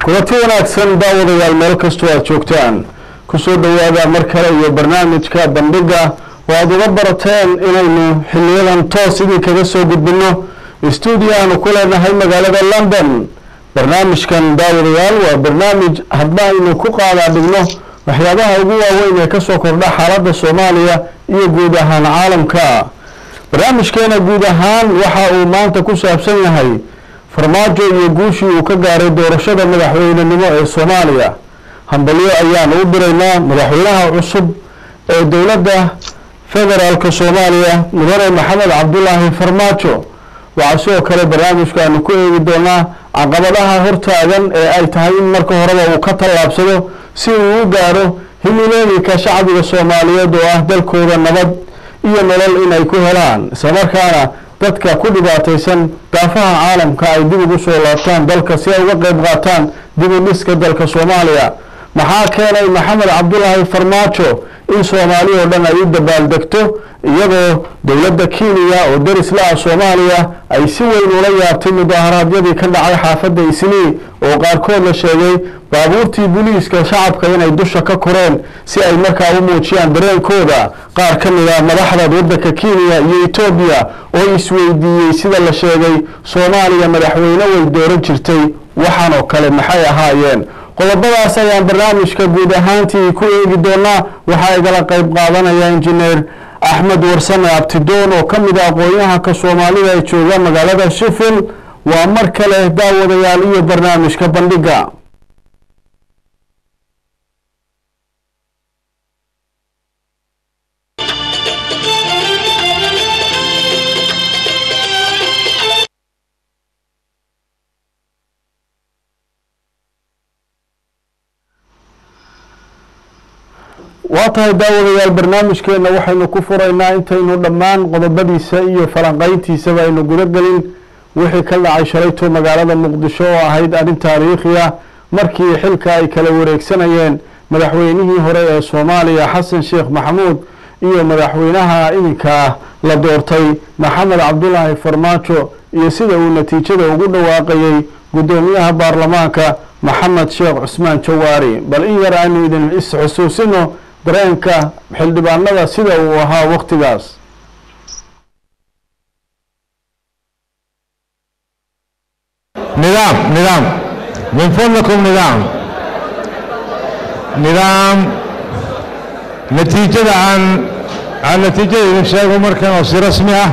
kulanti wanaagsan daawadayaal meel kastoo aad joogtaan kusoo dhowaada mar kale iyo barnaamijka bandhiga oo aada uga barateen inaynu xiliyadan toos idin kaga soo gudbino stuudio aanu ku leenahay magaalada london barnaamijkan daawadayaal waa barnaamij hadba aynu ku qaadaa dhigno waxyaabaha ugu waaweyn ee kasoo kordha xaaladda soomaaliya iyo guud ahaan caalamka barnaamijkeena guud ahaan waxa uu maanta ku saabsan yahay farmaajo iyo guushii uu ka gaaray doorashada madaxweynenimo ee soomaaliya hambalyo ayaan u diraynaa madaxweynaha cusub ee dowladda federaalka soomaaliya mudane maxamed cabdulaahi farmaajo waxaa sidoo kale barnaamijkaanu ku eegi doonaa caqabadaha hortaagan ee ay tahay in marka horeba uu ka tallaabsado si uu u gaaro himilooyinka shacbiga soomaaliyeed oo ah dalkooda nabad iyo nolol in ay ku helaan islamarkaana dadka ku dhibaataysan daafaha caalamka ay dib ugu soo laabtaan dalka si ay uga qeyb qaataan dib u dhiska dalka soomaaliya maxaa keenay maxamed cabdulaahi farmaajo in soomaali oo dhan ay u dabaaldegto iyadoo dowladda kenya oo deris la-ah soomaaliya ay si weyn ula yaabtay mudaharaadyadii ka dhacay xaafadda islii oo qaarkood la sheegay baabuurtii booliiska shacabka inay dusha ka koreen si ay markaa u muujiyaan dareenkooda qaar ka mid a madaxda waddanka kenya iyo etoobiya oo isweydiiyey sida la sheegay soomaaliya madaxweyne way dooran jirtay waxaan oo kale maxay ahaayeen qodobadaas ayaan barnaamijka guud ahaantii ku eegi doonaa waxaa igala qeyb qaadanaya injineer axmed warsame abtidoon oo ka mid a aqoon-yahanka soomaalida ee jooga magaalada shifil waa mar kale daawadayaal iyo barnaamijka bandhiga waa tahay daawadayaal barnaamijkeena waxaynu ku furaynaa intaynu dhammaan qodobadiisa iyo falanqeyntiisaba aynu guda gelin wixii ka dhacay shalayto magaalada muqdisho oo ahayd arrin taariikhi ah markii xilka ay kala wareegsanayeen madaxweynihii hore ee soomaaliya xasan sheekh maxamuud iyo madaxweynaha iminka la doortay maxamed cabdulaahi farmaajo iyo sida uu natiijada ugu dhawaaqayey guddoomiyaha baarlamaanka maxamed sheekh cusmaan jawaari bal in yar aynu idin is-xusuusino dareenka xildhibaanada sida uu ahaa waktigaas nidaam nidaam min fadlakum nidaam nidaam natiijada aan aan natiijada idin sheego markan oo si rasmi ah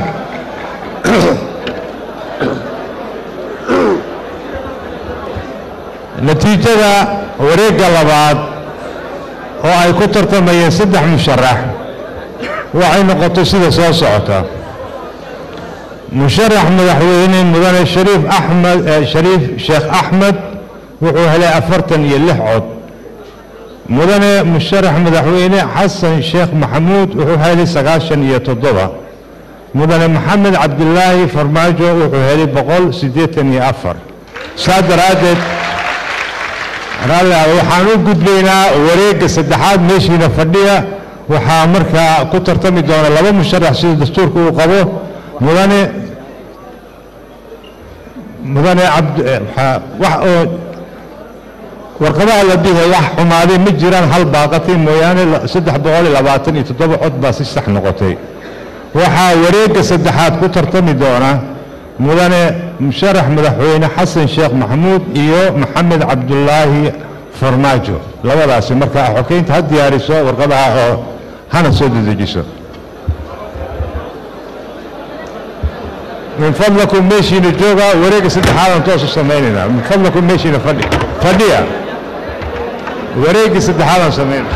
natiijada wareegga labaad oo ay ku tartamayeen saddex musharax waxay noqotay sida soo socota musharax madaxweyne mudane shariif axmed shariif sheekh axmed wuxuu helay afartan iyo lix cod mudane musharax madaxweyne xasan sheekh maxamuud wuxuu helay sagaashan iyo toddoba mudane maxamed cabdilaahi farmaajo wuxuu helay boqol siddeetan iyo afar saa daraaddeed waxaan u gudbaynaa wareegga saddexaad meeshiina fadhiya waxaa markaa ku tartami doona laba musharax sida dastuurka uu qabo mudane mudane wax oo warqadaha la bihe wax xumaaday ma jiraan hal baaqatay mooyaane saddex boqol iyo labaatan iyo toddoba cod baa si sax noqotay waxaa wareegga saddexaad ku tartami doona mudane musharax madaxweyne xasan sheekh maxamuud iyo maxamed cabdulaahi farmaajo labadaasi marka xokeynta ha diyaariso warqadaha oo hana soo dedejiso min fadlakum meeshiina jooga wareegga saddexaadaan toosu samaynayna min fadlakum meeshiina fadhi fadhiya wareeggii saddexaadaan samaynayna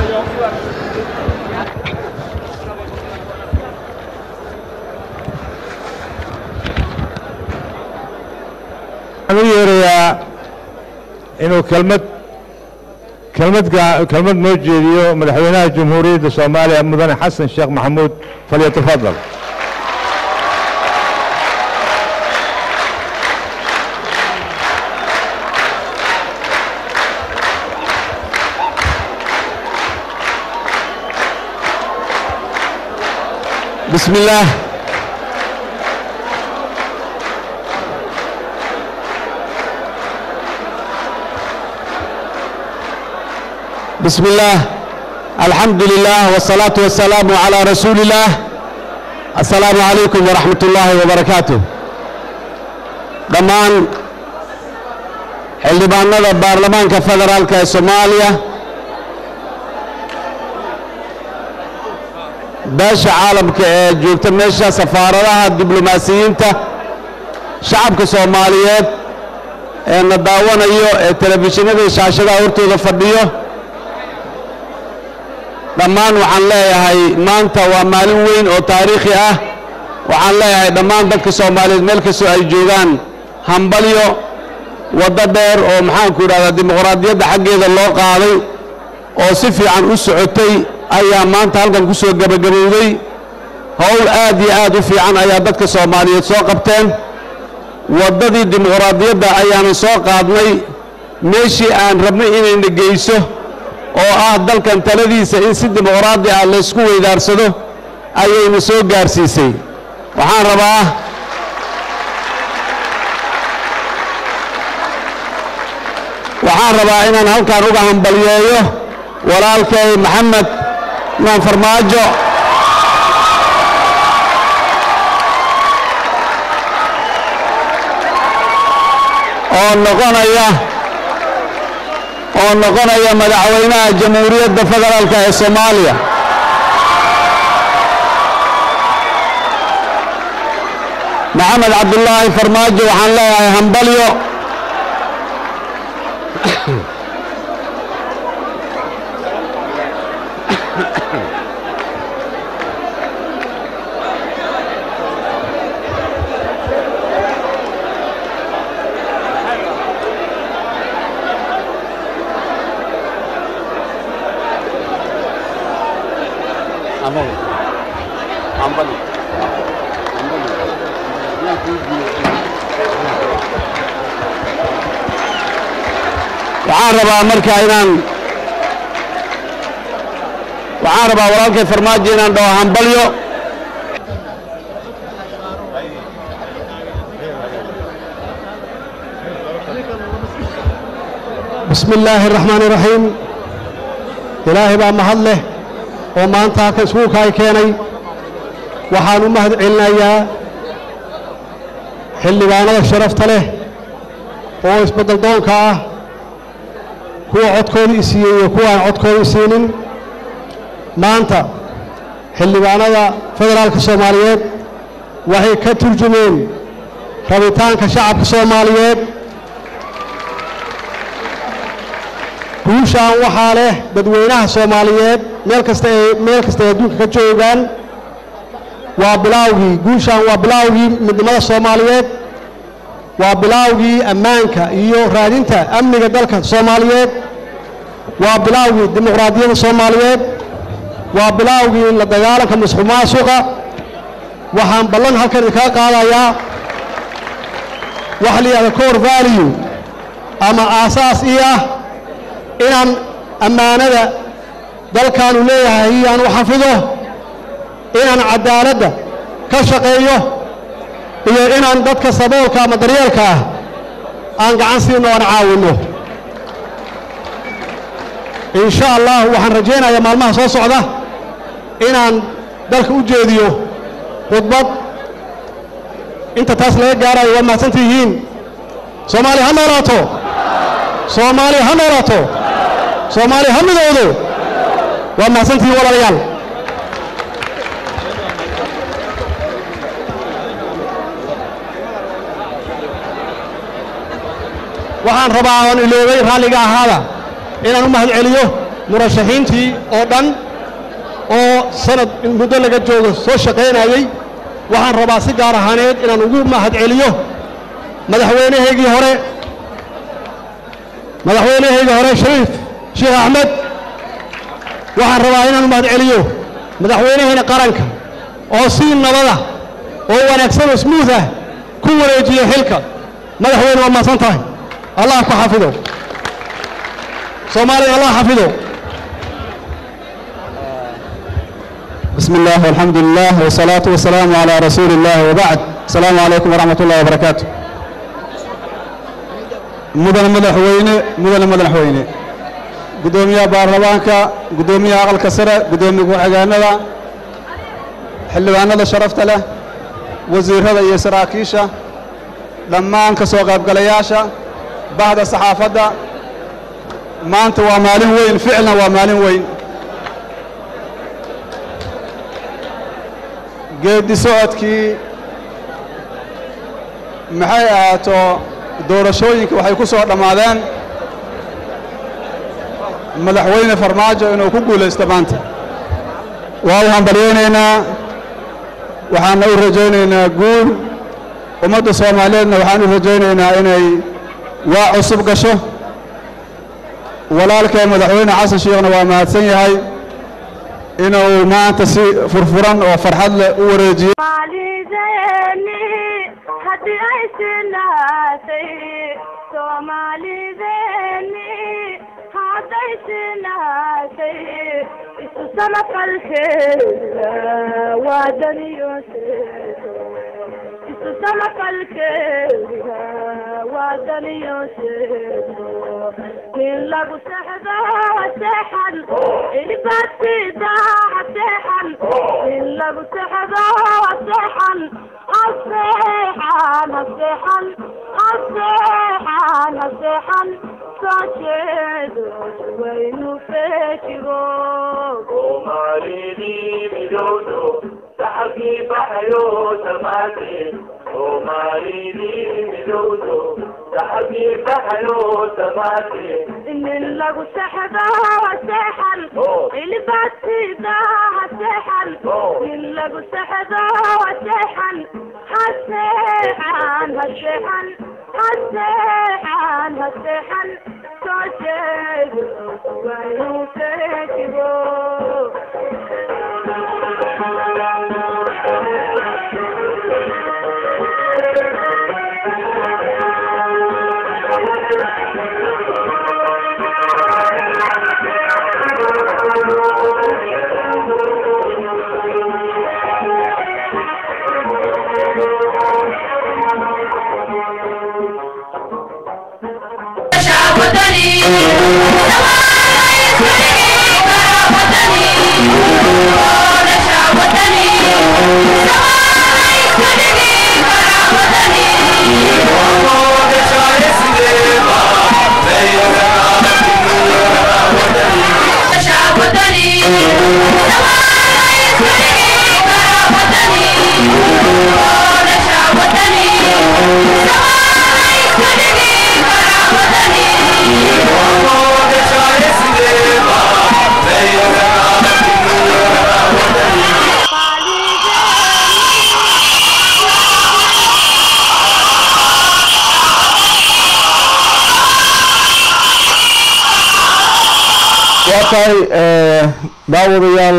waxaan u yeerayaa inuu kelmad kelmad kelmad noo jeediyo madaxweynaha jamhuuriyadda soomaaliya mudane xasan sheekh maxamuud falyatafadal بسم الله بسم الله الحمد لله والصلاة والسلام على رسول الله السلام عليكم ورحمة الله وبركاته dhammaan xildhibaanada baarlamaanka federaalka ee soomaaliya beesha caalamka ee joogta meesha safaaradaha diblomaasiyiinta shacabka soomaaliyeed ee na daawanayo ee telefishinada iyo shaashadaha hortooda fadhiyo dhammaan waxaan leeyahay maanta waa maalin weyn oo taariikhi ah waxaan leeyahay dhammaan dadka soomaaliyeed meel kastoo ay joogaan hambalyo waddo dheer oo maxaanku idhahdaa dimuqraadiyadda xaggeeda loo qaaday oo si fiican u socotay ayaa maanta halkan ku soo gebagabowday howl aad iyo aad u fiican ayaa dadka soomaaliyeed soo qabteen waddadii dimuqraadiyadda ayaanan soo qaadnay meeshii aan rabnay inayna geyso oo ah dalkan taladiisa in si dimuqraadi ah laysku weydaarsado ayayna soo gaarsiisay waxaan rabaa waxaan rabaa inaan halkan uga hambalyeeyo walaalkay maxamed naan farmaajo oo noqonaya oo noqonaya madaxweynaha jamhuuriyadda federaalka ee soomaaliya maxamed cabdulaahi farmaajo waxaan leeyahay hambalyo waxaan rabaa marka inaan waxaan rabaa walaalkay farmaajo inaan dhaho hambalyo bismi illaahi araxmaani iraxiim ilaahay baa mahad leh oo maanta halkan iskuulka ay keenay waxaan u mahad celinayaa xildhibaanada sharafta leh oo isbeddel doonka ah kuwa codkooda i siiyey iyo kuwa aan codkooda i siinin maanta xildhibaanada federaalka soomaaliyeed waxay ka turjumeen rabitaanka shacabka soomaaliyeed guushaan waxaa leh dadweynaha soomaaliyeed meel kasta ay meel kasta ay adduunka ka joogaan waa bilaawgii guushaan waa bilaawgii midnimada soomaaliyeed waa bilaawgii ammaanka iyo raadinta amniga dalka soomaaliyeed waa bilaawgii dimuqraadiyadda soomaaliyeed waa bilaawgii la dagaalanka musuq maasuqa waxaan ballan halkan idinkaga qaadayaa waxa la yidhahda core value ama aasaas ii ah inaan ammaanada dalkaanu leeyahay aan u xafido inaan caddaaladda ka shaqeeyo iyo inaan dadka saboolka ama daryeelka ah aan gacan siino aan caawinno in sha allah waxaan rajaynayaa maalmaha soo socda inaan dalka u jeediyo khudbad inta taas laga gaarayo waa mahadsan tihiin soomaaliya ha noolaato soomaaliya ha noolaato soomaaliya ha midowdo waa mahadsantihiin walaalayaal waxaan rabaa oon iloobay raalliga ahaada inaan u mahad celiyo murashaxiintii oo dhan oo sanad muddo laga joogo soo shaqaynayey waxaan rabaa si gaar ahaaneed inaan ugu mahad celiyo madaxweynahaygii hore madaxweynahaygii hore shariif sheekh axmed waxaan rabaa inaan u mahad celiyo madaxweynahayna qaranka oo si nabada oo wanaagsan oo smuuth ah ku wareejiya xilka madaxweyne waa mahadsan tahay allah ku xafido soomaaliya allah xafido بسم الله والحمد لله والصلاة والسلام على رسول الله وبعد السلام عليكم ورحمة الله وبركاته مدن مدحوينة مدن مدحوينة guddoomiyaha baarlamaanka guddoomiyaha aqalka sare guddoomiye ku-xigeenada xildhibaanada sharafta leh wasiirrada iyo saraakiisha dhammaan ka soo qaybgalayaasha bahda saxaafadda maanta waa maalin weyn ficlan waa maalin weyn geeddi socodkii maxay ahaato doorashooyinka waxay ku soo dhammaadeen madaxweyne farmaajo inuu ku guulaysto maanta waa u hambalyaynaynaa waxaana u rajaynaynaa guul ummadda soomaaliyeedna waxaan u rajaynaynaa inay waa cusub gasho walaalkee madaxweyne xasan sheekhna waa mahadsan yahay inuu maanta si furfuran oo farxad leh u wareejiyo Soomaalideenni haddii ay sinaatay Soomaalideenni hadday sinaatay isu samafalkeeda waa daniyooseedo isu samafalkeeda waa daniyooseedo in lagu sexdo seexan ilibasida seexan in lagu sexdo seexan aseexan aseexan aseexan aseexan soo jeedo waynu feejigo soomaalidii midowdo saxabkii baxayo dhammaanteen soomaalidii midowdo saxabkii baxayo dhammaanteen in lagu sexdo seexan ilibasida seexan in lagu sexdo seexan haseexan haseexan haseexan haseexan soo jeedo waynu feejigo waa tahay eh, daawadayaal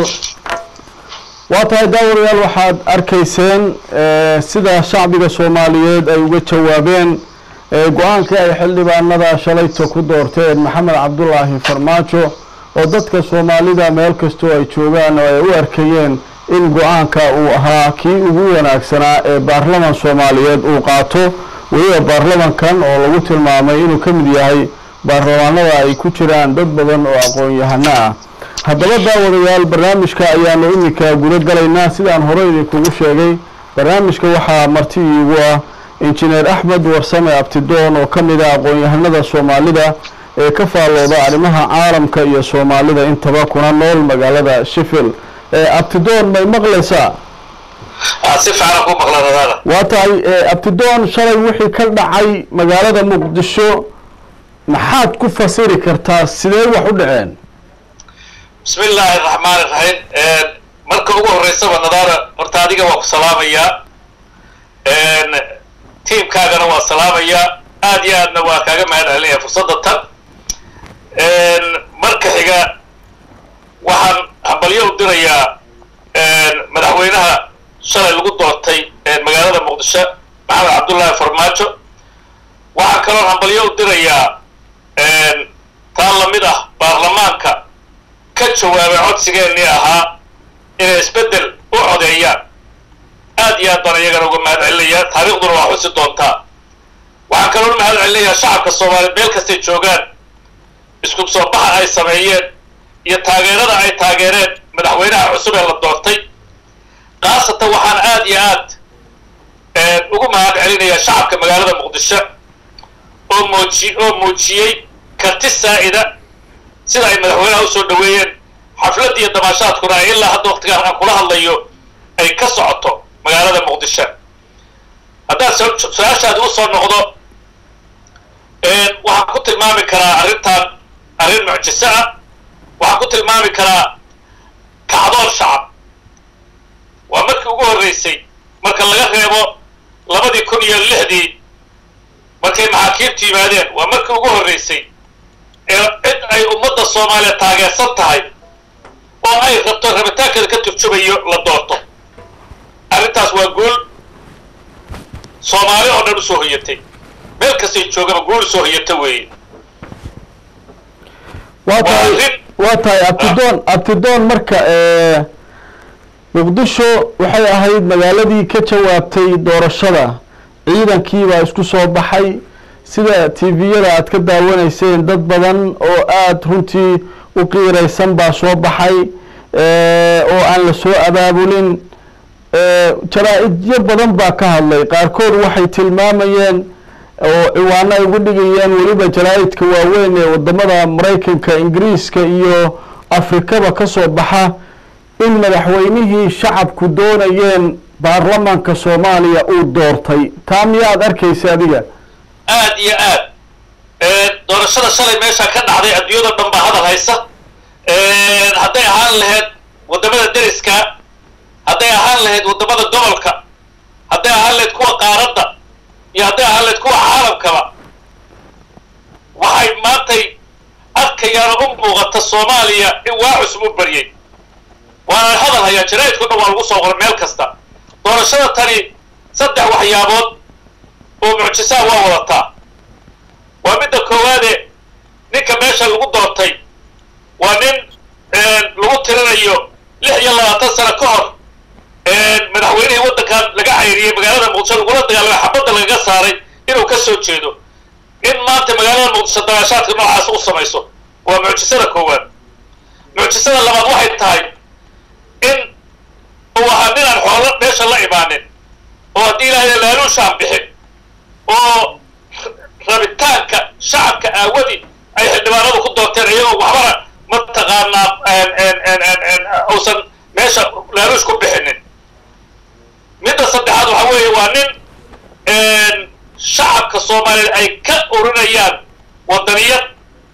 waa tahay daawadayaal waxaad arkayseen eh, sida shacbiga soomaaliyeed ay uga jawaabeen eh, go-aankii ay xildhibaanada shalayto ku doorteen maxamed cabdulaahi farmaajo oo dadka soomaalida meel kastoo ay joogaan oo ay u arkayeen in go-aanka uu ahaa kii ugu wanaagsanaa ee baarlaman soomaaliyeed uu qaato weliba baarlamankan oo lagu tilmaamay inuu ka mid yahay baarlamaanada ay ku jiraan dad badan oo aqoon-yahano ah haddaba daawadayaal barnaamijka ayaanu iminka guda galaynaa sidaan hore idinkugu sheegay barnaamijka waxaa marti iigu ah injineer axmed warsame abtidoon oo ka mid ah aqoon-yahanada soomaalida ee ka faallooda arrimaha caalamka iyo soomaalida intaba kuna nool magaalada sheffield abtidoon may maqlaysaa si fiican ku maqlan adaana waa tahay abtidoon shalay wixii ka dhacay magaalada muqdisho maxaad ku fasiri kartaa sidee wax u dhaceen bismi illaahi araxmaan iraxiim marka ugu horreysaba nadaara horta adiga waa ku salaamayaa tiimkaagana waa salaamayaa aad iyo aadna waa kaaga mahad celinaya fursadda tan marka xiga waxaan hambalyo u dirayaa madaxweynaha shalay lagu doortay magaalada muqdisho maxamed cabdullaahi farmaajo waxaa kaloo hambalyo u dirayaa taa lamid ah baarlamaanka ka jawaabay codsigeennii ahaa inay isbeddel u codeeyaan aad iyo aad baan iyagana uga mahad celinayaa taariikhduna waa xusi doontaa waxaan kaloo mahad celinayaa shacabka soomaaliya meel kastay joogaan isku soo baxa ay sameeyeen iyo taageerada ay taageereen madaxweynaha cusub ee la doortay khaasatan waxaan aad iyo aad ugu mahad celinayaa shacabka magaalada muqdisho oo muuji oo muujiyey karti saa'ida sida ay madaxweynaha usoo dhaweeyeen xafladda iyo damaashaadkuna ay ilaa hadda waqtigaan aan kula hadlayo ay ka socoto magaalada muqdisho haddaan su-aashaadi usoo noqdo waxaan ku tilmaami karaa arrintan arrin mucjiso ah waxaan ku tilmaami karaa kacdoon shacab waa markii ugu horreysay marka laga reebo labadii kun iyo lixdii markay maxaakiimtu yimaadeen waa markii ugu horreysay ee cid ay ummadda soomaaliya taageersan tahay oo ay rabto rabitaankeeda ka turjumayo la doorto arrintaas waa guul soomaali oo dhan usoo hoyatay meel kastay joogaba guul usoo hoyata weeye waa tahay arrin- waa tahay abtidoon abtidoon marka ee, muqdisho waxay ahayd magaaladii ka jawaabtay doorashada ciidankii baa isku soo baxay sida tviyada aad ka daawanayseen dad badan oo aada runtii u qiiraysan baa soo baxay ee, oo aan la soo abaabulin ee, jaraa-idyo badan baa ka hadlay qaarkood waxay tilmaamayeen oo ciwaano ay ugu dhigayeen weliba jaraa-idka waaweyn ee wadamada maraykanka ingiriiska iyo afrikaba ka soo baxa in madaxweynihii shacabku doonayeen baarlamaanka soomaaliya uu doortay taa miyaad arkaysa adiga aad iyo aad doorashada shalay meesha ka dhacday adduunyada dhan baa hadal haysa hadday ahaan lahayd waddamada deriska hadday ahaan lahayd waddamada gobolka hadday ahaan lahayd kuwa qaaradda iyo hadday ahaan lahayd kuwa caalamkaba waxay maantay arkayaan u muuqata soomaaliya in waa cusub u baryay waana hadal hayaa jaraa'idku dhan waa lagu soo qoray meel kasta doorashada tani saddex waxyaabood oo mucjisaa waa wadataa waa midda koowaade ninka meesha lagu doortay waa nin lagu tirinayo lix iyo labaatan sano ka hor madaxweynihii waddankan laga cayriyey magaalada muqdisho lagula dagaalamay xabadda lagaga saaray inuu ka soo jeedo in maanta magaalada muqdisho dabaashaadka noocaas u samayso waa mucjisada koowaad mucjisada labaad waxay tahay in uu ahaa nin aan xoolo meesha la imaanin oo haddii ilaahay laaluushaan bixin oo rabitaanka shacabka aawadi ay xildhibaanadu ku doorteen iyagoo waxbana mataqaanaa uusan meesha laaluush ku bixinin midda saddexaad waxa weeye waa nin shacabka soomaaliyeed ay ka urinayaan waddaniyad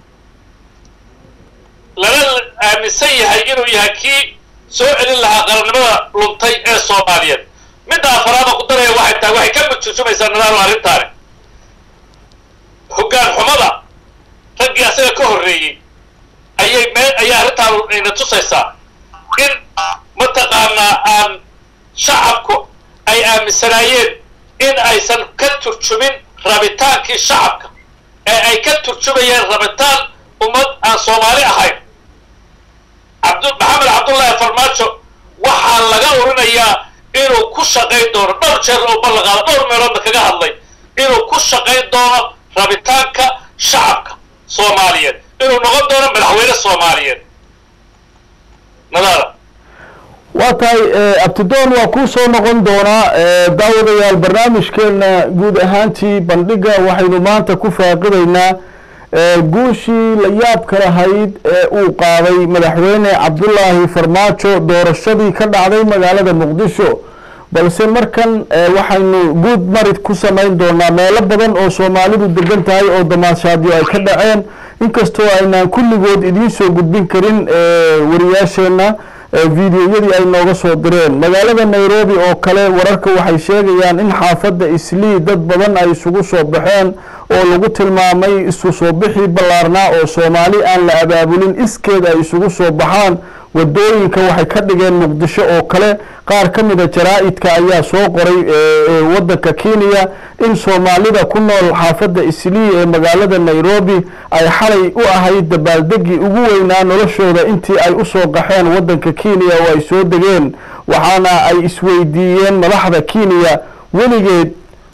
lana aaminsan yahay inuu yahay kii soo celin lahaa qarannimada luntay ee soomaaliyeed midda afaraada ku daraya waxay tahay waxay ka mujurjumaysaa nadaalo arrintaani hoggaan xumada raggii asaga ka horreeyey ayay mee ayaa arrintaan ayna tusaysaa in mataqaanaa aan shacabku ay aaminsanaayeen in aysan ka turjumin rabitaankii shacabka ee ay ka turjumayeen rabitaan ummad aan soomaali ahayn cabd maxamed cabdullaahi farmaajo waxaa laga urinayaa inuu ku shaqayn doono dhowr jeer oo ballanqaado dhowr meeloodna kaga hadlay inuu ku shaqayn doono rabitaanka shacabka soomaaliyeed inuu noqon doono madaxweyne soomaaliyeed nadaara waa tahay abtidoon waa kuu soo noqon doonaa daawadayaal barnaamijkeena guud ahaantii bandhiga waxaynu maanta ku faaqidaynaa guushii la yaabka lahayd ee uu qaaday madaxweyne cabdulaahi farmaajo doorashadii ka dhacday magaalada muqdisho balse markan waxaynu guud marid ku samayn doonaa meelo badan oo soomaalidu degan tahay oo damaashaadyo ay ka dhaceen inkastoo aynaan kulligood idiin soo gudbin karin wariyaasheenna videoyadii ay nooga soo direen magaalada nairobi oo kale wararka waxay sheegayaan in xaafadda islii dad badan ay isugu soo baxeen oo lagu tilmaamay isu soo bixii ballaarnaa oo soomaali aan la abaabulin iskeed ay isugu soo baxaan wadooyinka waxay ka dhigeen muqdisho oo kale qaar ka mida jaraa-idka ayaa soo qoray waddanka kenya in soomaalida ku nool xaafadda islii ee magaalada nairobi ay xalay u ahayd dabaaldegii ugu weynaa noloshooda intii ay usoo qaxeen waddanka kenya oo ay soo degeen waxaana ay isweydiiyeen madaxda kenya weligeed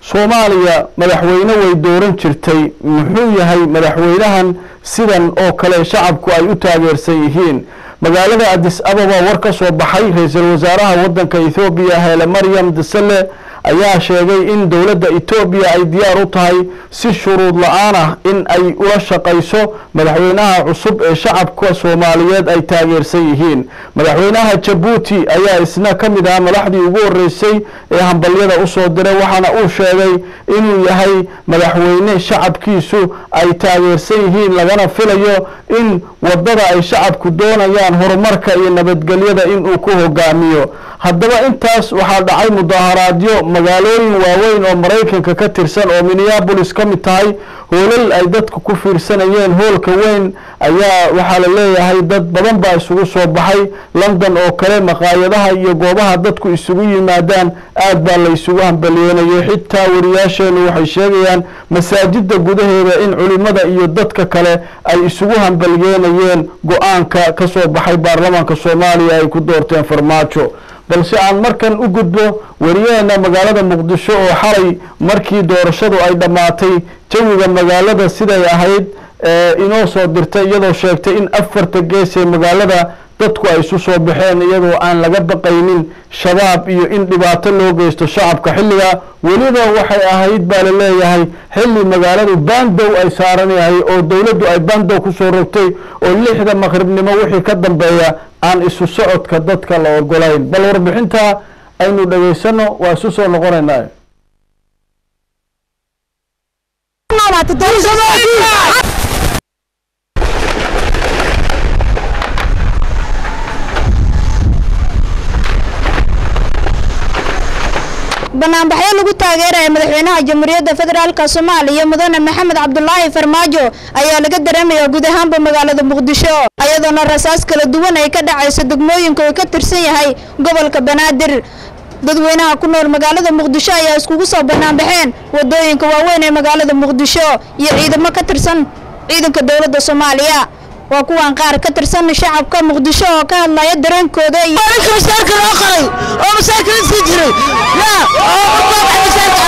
soomaaliya madaxweyne way dooran jirtay muxuu yahay madaxweynahan sidan oo kale shacabku ay u taageersan yihiin magaalada adis ababa war ka soo baxay ra-iisul wasaaraha waddanka ethoobiya hele maryam dasale ayaa sheegay in dowladda etoobiya ay diyaar u tahay si shuruud la-aan ah in ay ula shaqayso madaxweynaha cusub ee shacabka soomaaliyeed ay taageersan yihiin madaxweynaha jabuuti ayaa isna ka mid ah madaxdii ugu horreysay ee hambalyada usoo diray waxaana uu sheegay inuu yahay madaxweyne shacabkiisu ay taageersan yihiin lagana filayo in wadada ay shacabku doonayaan horumarka iyo nabadgelyada inuu ku hogaamiyo haddaba intaas waxaa dhacay mudaharaadyo magaalooyin waaweyn oo maraykanka ka tirsan oo minneabolis ka mid tahay hoolal ay dadku ku fiirsanayeen hoolka weyn ayaa waxaa la leeyahay dad badan baa isugu soo baxay london oo kale maqaayadaha iyo goobaha dadku isugu yimaadaan aad baa la isugu hambaliyeynayay xitaa wariyaasheenu waxay sheegayaan masaajida gudaheeda in culimada iyo dadka kale ay isugu hambaliyeynayeen go-aanka ka soo baxay baarlamaanka soomaaliya ay ku doorteen farmaajo balse aan markan u gudbo wariyaheena magaalada muqdisho oo xalay markii doorashadu ay dhammaatay jawiga magaalada siday ahayd inoo soo dirtay iyadoo sheegtay in afarta gees ee magaalada dadku ay isu soo baxeen iyadoo aan laga baqaynin shabaab iyo in dhibaato loo geysto shacabka xilliga weliba waxay ahayd baa la leeyahay xilli magaaladu bandow ay saaran yahay oo dowladdu ay bandow kusoo rogtay oo lixda maqribnimo wixii ka dambeeya aan isu socodka dadka la ogolayn bal warbixinta aynu dhegaysano waa isu soo noqonaynaa banaanbaxyo lagu taageeraya madaxweynaha jamhuuriyadda federaalk soomaaliya mudane maxamed cabdulaahi farmaajo ayaa laga dareemayaa guud ahaanba magaalada muqdisho ayadoona rasaas kala duwan ay ka dhacayso degmooyinka uu ka tirsan yahay gobolka banaadir dadweynaha ku nool magaalada muqdisho ayaa iskugu soo banaanbaxeen wadooyinka waaweyn ee magaalada muqdisho iyo ciidamo ka tirsan ciidanka dowladda soomaaliya waa kuwan qaar ka tirsan shacabka muqdisho oo ka hadlaya dareenkooda iyo masaarka loo qoray oo masaarka la sii jiray yaa oo masaarka masaarka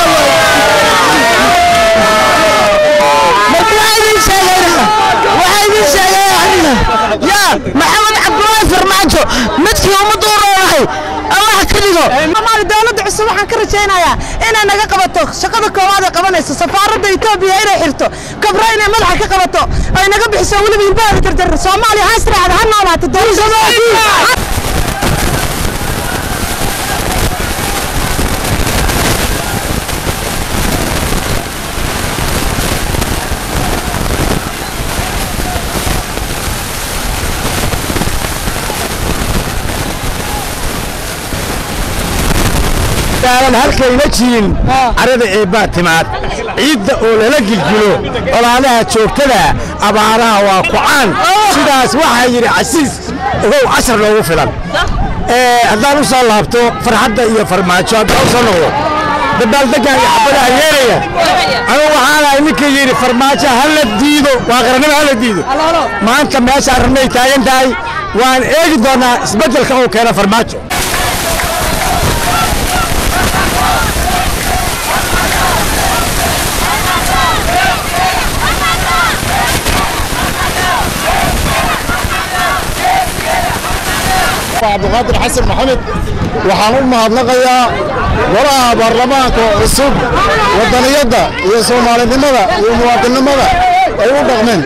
marka waxaa idin sheegayna waxaa idin sheegaya aniga yaa maxamed cabdulaahi farmaajo midkii ummadda u roonahay allah ka dhigo maali dowladda cusub waxaan ka rajaynayaa inay naga qabato shaqada koowaad ay qabanayso safaaradda etoobiya inay xirto kabro inay madaxa ka qabato ay naga bixiso weliba hilbaheeda jarjar soomaaliya ha israacda ha noolaato dowladda daalan halkayna jirin carada eebbaa timaad ciidda oo lala gilgilo colaadaha joogtada abaaraha waa kucaan sidaas waxaa yidhi casiis ogow cashar loogu filan haddaan u soo laabto farxadda iyo farmaajo haddaan u soo noqdo dabaaldeggan iyo xabadaha yeeraya anigu waxaanahay ninkii yidhi farmaajo ha la diido waa qarannimo ha la diido maanta meeshaan rabnay taagan tahay waan eegi doonaa isbeddelka uu keena farmaajo cabdiqaadir xasan maxamed waxaan u mahadnaqayaa golaha baarlamaanka cusub wadaniyadda iyo soomaalinimada iyo muwaadinnimada ay u dhaqmeen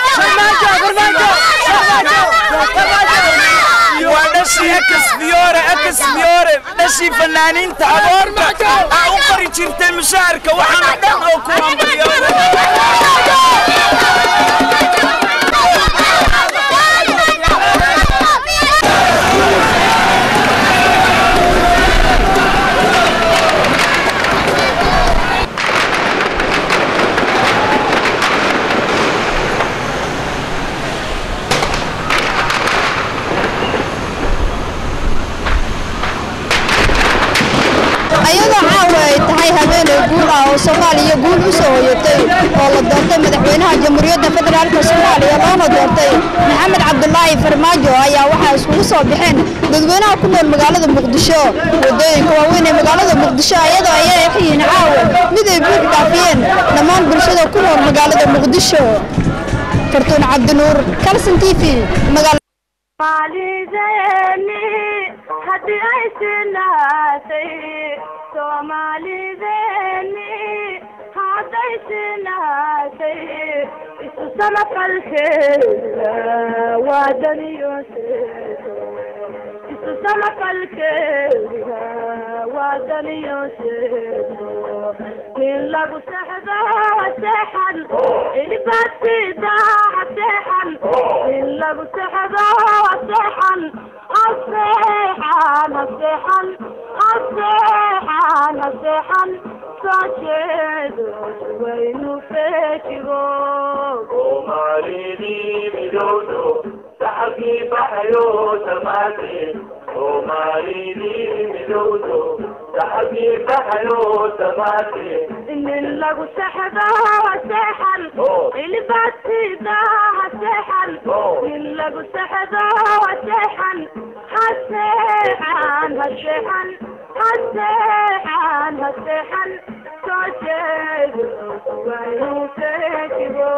dhashii ekasfiyoore ekasfiyoore dhashii fanaaniinta aboorta aa u qori jirtay mushaharka waxaana dhan oo ku hambaliyooda ayadoo caawa ay tahay habeenay guul ah oo soomaaliya guul u soo hoyatay oo la doortay madaxweynaha jamhuuriyadda federaalk soomaaliya loona doortay maxamed cabdulaahi farmaajo ayaa waxaa iskugu soo baxeen dadweynaha ku nool magaalada muqdisho wadooyinka waaweyn ee magaalada muqdisho ayadoo ay yihiin caawa mid ay buux dhaafiyeen dhammaan bulshada ku nool magaalada muqdisho fartuun cabdinuur kalson t v Soomaalideenni haddii ay sinaatay Soomaalideenni hadday sinaatay isu samafalkeeda waa daniyooseedo isu samafalkeeda waa daniyooseedo in lagu sexdo seexan ilibadsiida seexan in lagu sexdo seexan aseexan aseexan aseexan aseexan soo jeedo waynu feejigo soomaalidii midowdo saxabkii baxayo samaate soomaalidii midowdo saxabkii baxayo samaate nin lagu sexdo seexan ilibadsiida seexan nin lagu sexdo seexan haseexan haseexan haseexan haseexan soo jeedo waynu feejigo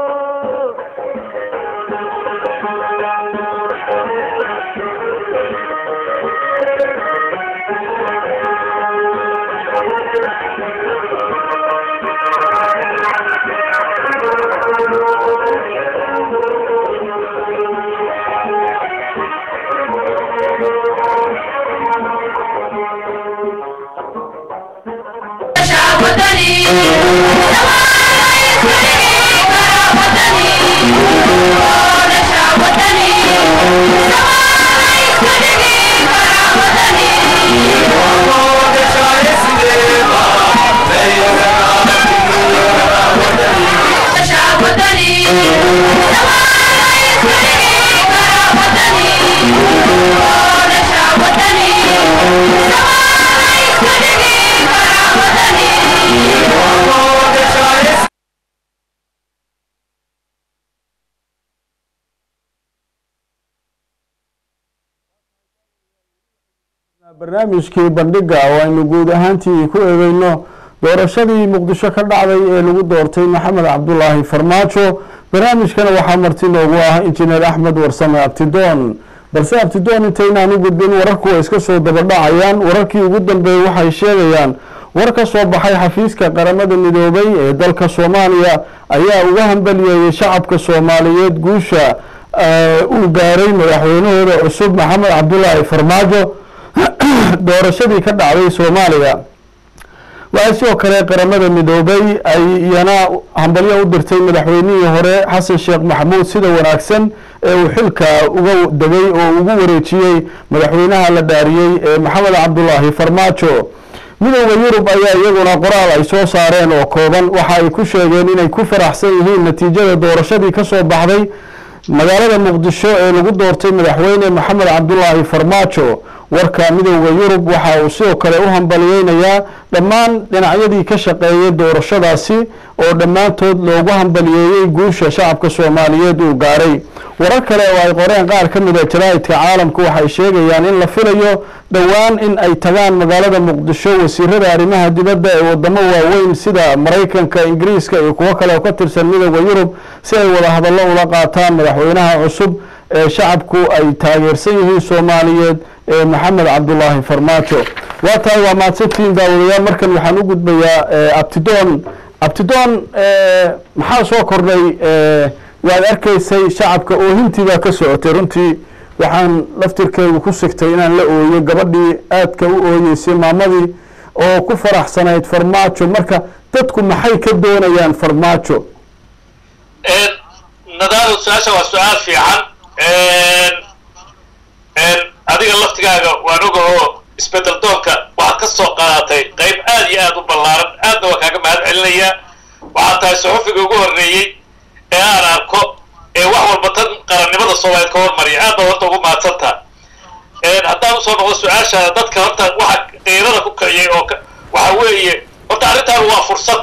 barnaamijkii bandhiga oo aynu guud ahaantii ku eegeyno doorashadii muqdisho ka dhacday ee lagu doortay maxamed cabdulaahi farmaajo barnaamijkana waxaa marti noogu ah injineer axmed warsame abtidoon balse abtidoon intaynaan u gudbin wararku way iska soo dabadhacayaan wararkii ugu dambeeyey waxay sheegayaan war ka soo baxay xafiiska qaramada midoobay ee dalka soomaaliya ayaa uga hambaliyeeyey shacabka soomaaliyeed guusha uu gaaray madaxweynahooda cusub maxamed cabdulaahi farmaajo doorashadii ka dhacday soomaaliya waxay sidoo kale qaramada midoobay ay iyana hambalyo u dirtay madaxweynihii hore xasan sheekh maxamuud sida wanaagsan ee uu xilka uga degay oo ugu wareejiyey madaxweynaha la dhaariyey ee maxamed cabdulaahi farmaajo midooda yurub ayaa iyaguna qoraal ay soo saareen oo kooban waxa ay ku sheegeen inay ku faraxsan yihiin natiijada doorashadii ka soo baxday magaalada muqdisho ee lagu doortay madaxweyne maxamed cabdulaahi farmaajo warka midooda yurub waxa uu sidoo kale u hambaliyeynayaa dhammaan dhinacyadii ka shaqeeyay doorashadaasi oo dhammaantood loogu hambaliyeeyey guusha shacabka soomaaliyeed uu gaaray warar kale oo ay qoreen qaar ka mid a jaraa'idka caalamku waxay sheegayaan in la filayo dhowaan in ay tagaan magaalada muqdisho wasiirada arrimaha dibadda ee wadamo waaweyn sida maraykanka ingiriiska iyo kuwo kale oo ka tirsan midooda yurub si ay wada hadallo ula qaataan madaxweynaha cusub ee shacabku ay taageersan yihiin soomaaliyeed ee maxamed cabdulaahi farmaajo waa tahay waa mahadsantihiin daawadayaal markan waxaan u gudbayaa abtidoon abtidoon maxaa soo kordhay waad arkaysay shacabka oohintiibaa ka socotay runtii waxaan laftirkeedu ku sigtay inaan la ooyo gabadhii aadka u ooyeysay maamadii oo ku faraxsanayd farmaajo marka dadku maxay ka doonayaan farmaajo nadaadu su-aasha waa su-aal fiican adiga laftigaaga waan ogahoo isbedel doonka waxaad ka soo qaadatay qayb aad iyo aad u ballaaran aadna waa kaaga mahad celinayaa waxaad tahay saxufiga ugu horreeyey ee aan arko ee wax walba tan qarannimada soomaaliyeed ka hormariya aad baa horta ugu mahadsantaa haddaan usoo noqdo su-aashaada dadka horta waxa qiirada ku kiciyay oo waxa weeye horta arrintaan waa fursad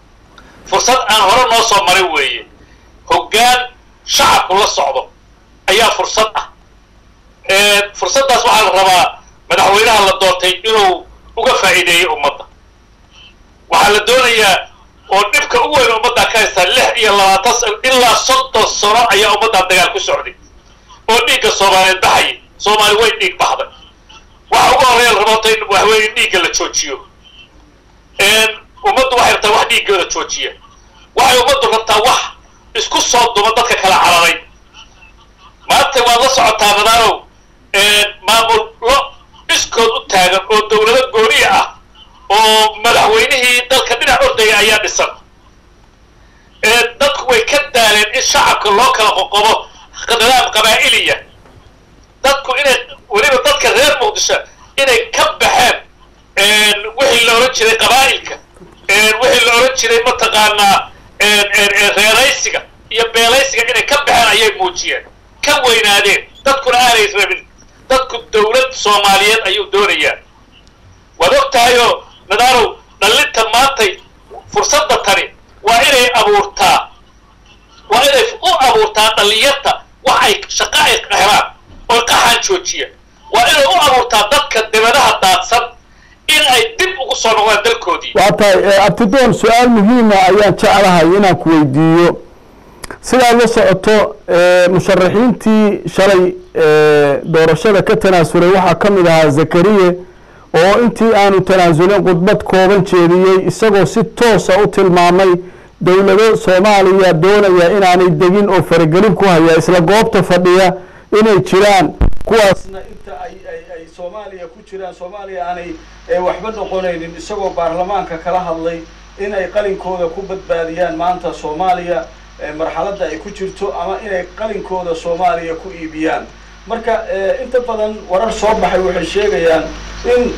fursad aan hore noo soo marin weeye hoggaan shacabku la socdo ayaa fursad ah fursaddaas waxaa la rabaa madaxweynaha la doortay inuu uga faa'iideeyo ummadda waxaa la doonayaa oo dhibka u weyn ummaddaa ka haystaa lix iyo labaatan sano ilaa soddon sano ayaa ummaddaa dagaal ku socday oo dhiigga soomaaliyeed baxayay soomaali way dhiig baxday waxa ugu horreeya la rabaa in waxweeye in dhiigga la joojiyo ummaddu waxay rabtaa wax dhiiggooda joojiya waxay ummaddu rabtaa wax isku soo duma dadka kala cararay maanta waad la socotaa nadaanow maamullo iskood u taagan oo dowlado gooniya ah oo madaxweynihii dalka dhinac ordaya ayaa dhisan dadku way ka daaleen in shacabka loo kala qoqobo nidaam qabaa'iliya dadku inay weliba dadka reer muqdisho inay ka baxeen wixii la odhan jiray qabaa'ilka wixii la odhan jiray mataqaanaa reeraysiga iyo beelaysiga inay ka baxeen ayay muujiyeen ka weynaadeen dadkuna aanay rabin dadku dowlad soomaaliyeed ayuu doonayaa waad og tahayoo nadaanow dhallinta maantay fursadda tani waa inay abuurtaa waa inay u abuurtaa dhallinyarta wax ay shaqo ay helaan oo qaxaan joojiya waa inay u abuurtaa dadka dibadaha daadsan in ay dib ugu soo noqdaan dalkoodii waa tahay abtidoon su-aal muhiima ayaan jeclahay inaan ku weydiiyo sidaad la socoto musharaxiintii shalay doorashada ka tanaasulay waxaa ka mid ahaa zakariye oo intii aanu tanaasulin khudbad kooban jeediyey isagoo si toosa u tilmaamay dowlado soomaaliya doonaya inaanay degin oo faragelin ku haya isla goobta fadhiya inay jiraan kuwaasna inta ay ay soomaaliya ku jiraan soomaaliya aanay waxba noqonaynin isagoo baarlamaanka kala hadlay inay qalinkooda ku badbaadiyaan maanta soomaaliya marxaladda ay ku jirto ama inay qalinkooda soomaaliya ku iibiyaan marka inta badan warar soo baxay waxay sheegayaan in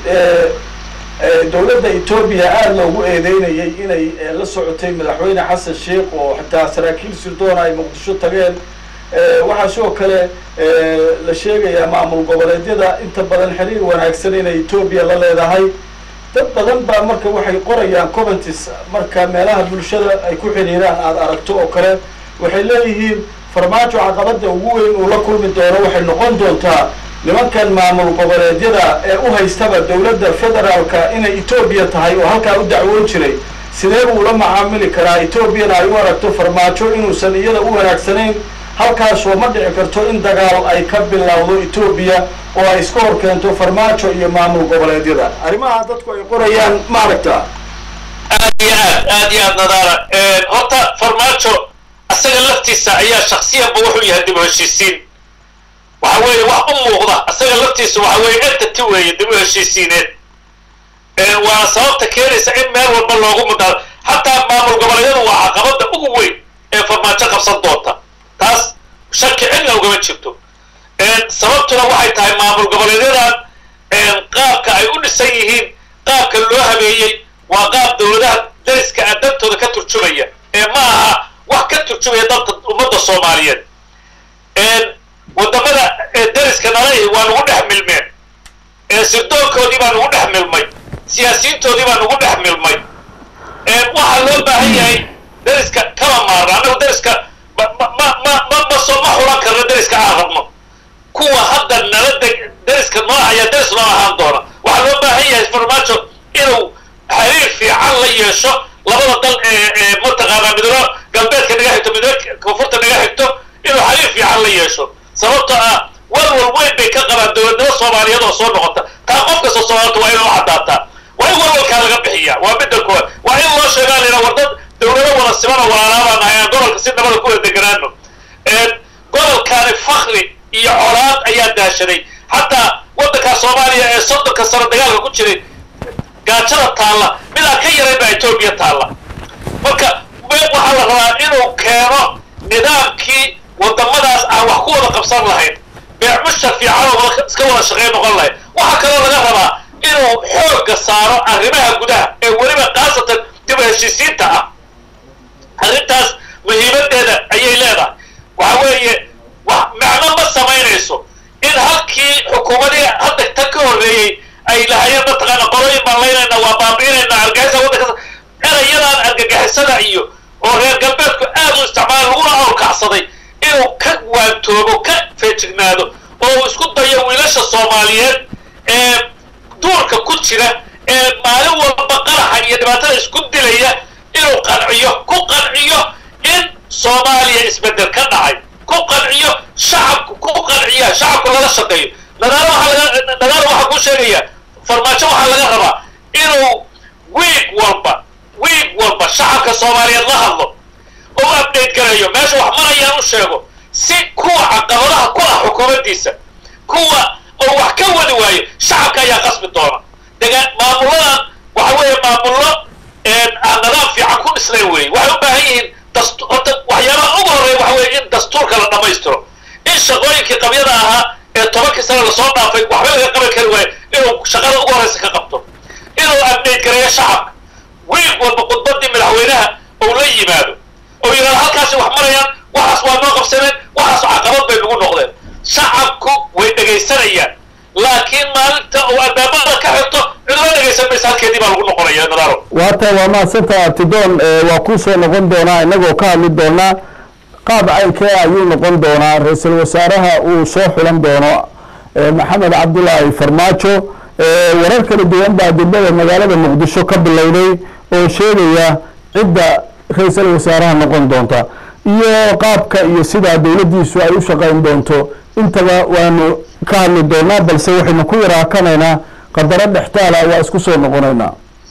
dowladda etoobiya aada loogu eedeynayay inay la socotay madaxweyne xasan sheikh oo xitaa saraakiil sirdoona ay muqdisho tageen waxaa sidoo kale la sheegayaa maamul goboleedyada inta badan xiriir wanaagsan inay etoobiya la leedahay dad badan baa marka waxay qorayaan commentis marka meelaha bulshada ay ku xiriiraan aada aragto oo kale waxay leeyihiin farmaajo caqabada ugu weyn uu la kulmi doono waxay noqon doontaa nimankan maamul goboleedyada ee u haystaba dowladda federaalka inay etoobiya tahay oo halkaa u dacwoon jiray sidee buu la macaamili karaa etoobiyana ay u aragto farmaajo inuusan iyada u wanaagsanayn halkaasoo ma dhici karto in dagaal ay ka bilowdo etoobiya oo ay iska hor keento farmaajo iyo maamul goboleedyada arrimaha dadku ay qorayaan ma aragtaa aad iyo aad aad iyo aad nadaara horta farmaajo isaga laftiisa ayaa shaksiyanba wuxuu yahay dib u heshiisiin waxa weeye wax u muuqda isaga laftiisa waxa weeye entity weeye dib u heshiisiineed waana sababta keenaysa in meel walba loogu mudaa xataa maamul goboleedyadu waa caqabada ugu weyn ee farmaajo qabsan doonta taas shaki cidna ugama jirto sababtuna waxay tahay maamul goboleedyadan qaabka ay u dhisan yihiin qaabka loo habeeyey waa qaab dowladaha dariska a dantooda ka turjumaya ee ma aha wax ka turjumaya dalka ummadda soomaaliyeed wadamada dariska nalahi waa nagu dhex milmeen sirdoonkoodii baa nagu dhex milmay siyaasiyiintoodii baa nagu dhex milmay waxaa loo baahan yahay dariska kama maarna annagu dariska ma ma ma ma ma soo ma xulan karno dariska aan rabno kuwa hadda nala deg dariska noo ayaa daris noo ahaan doona waxaa loo baahan yahay farmaajo inuu xiriir fiican la yeesho labada dal ee mataqaanaa midno galbeedka naga xigto midno koonfurta naga xigto inuu xiriir fiican la yeesho sababtoo ah walwal weyn bay ka qabaan dowladnimo soomaaliyeed oo soo noqota taa qof kasta soomaalta waa inuu caddaataa waa in walwalkaa laga bixiyaa waa midda koowaad waa in loo sheegaa lina war dad dowlado wada siman oo walaalaabaan nahay aan gobolka si nabada kula deganaano gobolkaani fakri iyo colaad ayaa daashaday xataa waddanka soomaaliya ee soddonka sano dagaalka ku jiray gaajada taalla mid aan ka yarayn baa etoobiya taalla marka waxaa la rabaa inuu keeno nidaamkii wadamadaas aan wax ku wada qabsan lahayn beecmusha fiican oo iska wada shaqayn noqon lahayd waxaa kaloo laga rabaa inuu xoogga saaro arrimaha gudaha ee weliba khaasatan dib u heshiisiinta ah arrintaas muhiimadeeda ayay leedahay waxa weeye wax macno ma samaynayso in halkii xukuumadii hadda tan ka horreeyey ay lahayeen mataqaana qolooyin baan laynayna waa baabi'inayna argagixisa waddanka erayadaan argagixisada iyo oo reer galbeedku aad u isticmaala laguna awrkacsaday inuu ka waantoobo ka feejignaado oo uu isku dayo wiilasha soomaaliyeed ee duurka ku jira ee maalin walba qaraxa iyo dhibaatada isku dilaya inuu qanciyo ku qanciyo in soomaaliya isbedel ka dhacay ku qanciyo shacabku ku qanciya shacabku lala shaqeeyo nadaaro waxaa laga nadaaro waxaa kuu sheegaya farmaajo waxaa laga rabaa inuu wiig walba wiig walba shacabka soomaaliyeed la hadlo oo u update garayo meesha wax marayaan u sheego si kuwa caqabadaha ku ah xukuumaddiisa kuwa oo wax ka wadi waayo shacabka ayaa qasbi doona degaan maamuladan waxa weeye maamullo aan nadaam fiican ku dhisnayn weeye waxay u baahan yihiin dastu horta waxyaabaha ugu horreeya waxa weeye in dastuurka la dhammaystiro in shaqooyinkii qabyada ahaa ee tobankii sane lasoo dhaafay waxba laga qaban kari waayo inuu shaqada ugu horreysa ka qabto inuu update gareeyo shacabka wiig walba khudbadii madaxweynaha ou la yimaado oo yidhahdo halkaasi wax marayaan waxaas waa noo qabsaneen waxaas caqabad bay nagu noqdeen shacabku way dhegaysanayaan laakiin maalinta uu albaabada ka xirto cidlo dhegaysan maysa halkeedii baa lagu noqonaya nadaaro waata waa mahadsantaha abtidoon waa kuu soo noqon doonaa innagoo ka hadli doonaa qaab caynkee ayuu noqon doonaa ra-iisul wasaaraha uu soo xulan doono maxamed cabdulaahi farmaajo warar kala duwan baa degmada magaalada muqdisho ka bilowday oo sheegaya cidda ra-iisul wasaaraha noqon doonta iyo qaabka iyo sidaa dowladdiisu ay u shaqayn doonto intaba waanu ka hadli doonaa balse waxaynu ku yaraakanaynaa qadaro dhextaala waa isku soo noqonaynaa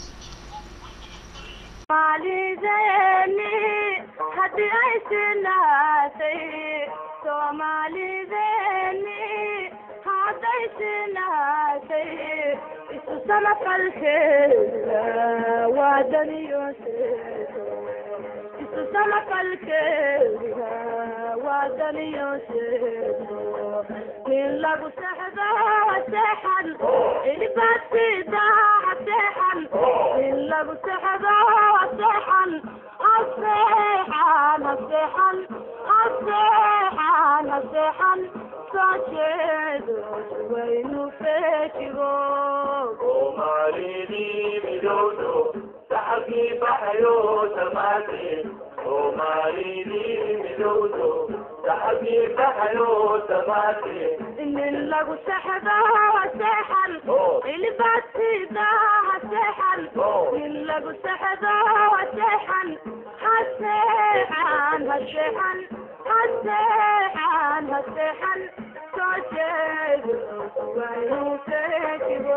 Soomaalideenni haddii ay sinaatay Soomaalideenni hadday sinaatay isu samafalkeeda waa daniyooseedo isu samafalkeeda waa daniyooseedo in lagu sexdo seexan ilibasida seexan in lagu sexdo seexan aseexan aseexan aseexan aseexan soo jeedo waynu feejigo soomaalidii midowdo saxabkii baxayo samaate soomaalidii midowdo saxabkii baxayo samaate in lagu sexdo seexan ilibasida seexan in lagu sexdo seexan haseexan haseexan haseexan haseexan soo jeedo waynu feejigo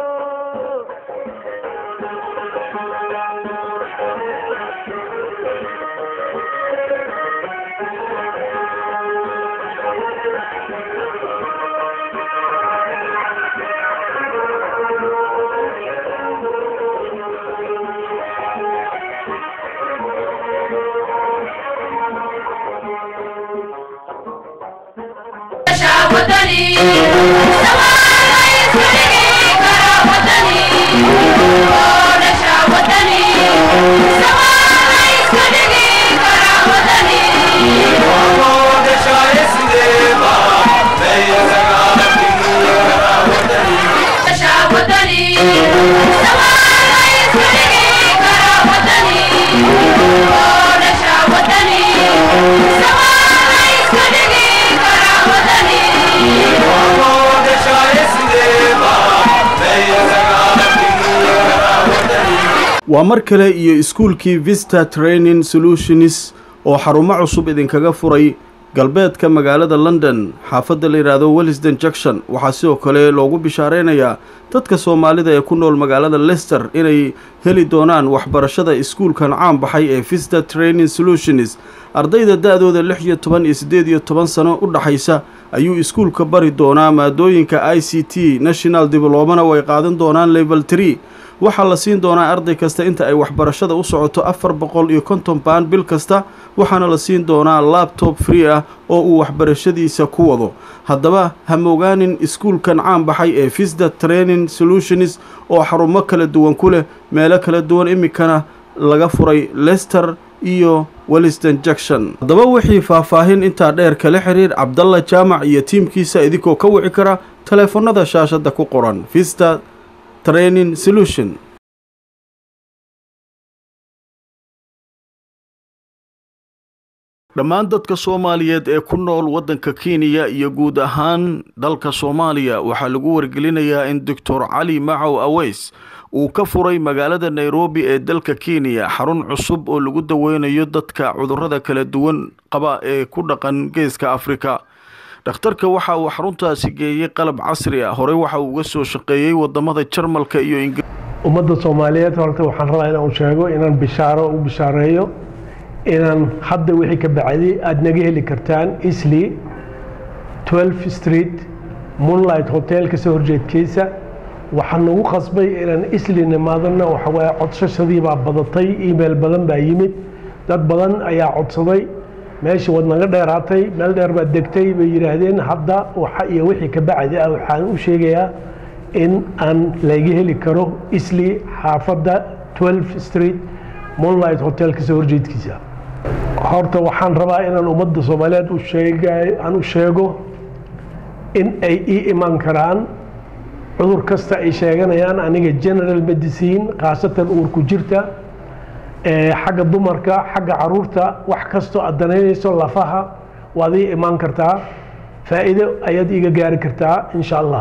waa mar kale iyo iskuulkii vista training solutions oo xarumo cusub idinkaga furay galbeedka magaalada london xaafadda la yidhaahdo wellisden junction waxaa sidoo kale loogu bishaareynayaa dadka soomaalida ee ku nool magaalada lester inay heli doonaan waxbarashada iskuulkan caan baxay ee vista training solutions ardayda da-dooda lix iyo toban iyo siddeed iyo toban sano u dhaxaysa ayuu iskuulka bari doonaa maadooyinka i c t national diblomana way qaadan doonaan level tree waxaa la siin doonaa arday kasta inta ay waxbarashada u socoto afar boqol iyo konton baan bil kasta waxaana la siin doonaa labtob free ah oo uu waxbarashadiisa ku wado haddaba ha mogaanin iskuulkan caan baxay ee visda training solutions oo xarumo kala duwan ku leh meelo kala duwan iminkana laga furay lester iyo welliston junction haddaba wixii faahfaahin intaa dheer kala xiriir cabdalla jaamac iyo tiimkiisa idinkoo ka wici kara taleefannada shaashadda ku qoran vista training solution dhammaan dadka soomaaliyeed ee ku nool waddanka kenya iyo guud ahaan dalka soomaaliya waxaa lagu wargelinayaa in doctor cali macow aweys uu ka furay magaalada nairobi ee dalka kenya xarun cusub oo lagu daweynayo dadka cudurrada kala duwan qaba ee ku dhaqan geeska afrika dhakhtarka waxa uu xaruntaasi geeyey qalab casri ah horey waxa uu uga soo shaqeeyey wadamada jarmalka iyo ingiriiska ummadda soomaaliyeed horta waxaan rabaa inaan sheego inaan bishaaro u bishaareeyo inaan hadda wixii ka bacdi aada naga heli kartaan isli 12 street moonlight hotel kasoo horjeedkiisa waxaa nagu qasbay inaan isli nimaadana waxa waaye codsashadii baa badatay email badan baa yimid dad badan ayaa codsaday meeshii waad naga dheeraatay meel dheer baad degtay bay yidhaahdeen hadda waxa iyo wixii ka bacdi ah waxaan u sheegayaa in aan laga heli karo isli xaafadda 12 street moonlight hotel kasoo horjeedkiisa horta waxaan rabaa inaan ummadda soomaaliyeed u sheega aan u sheego in ay ii iman karaan cudur kasta ay sheeganayaan aniga general medicine khaasatan uurku jirta xagga dumarka xagga caruurta wax kastoo aad danaynayso lafaha waad ii imaan kartaa faa'iido ayaad iiga gaari kartaa insha allah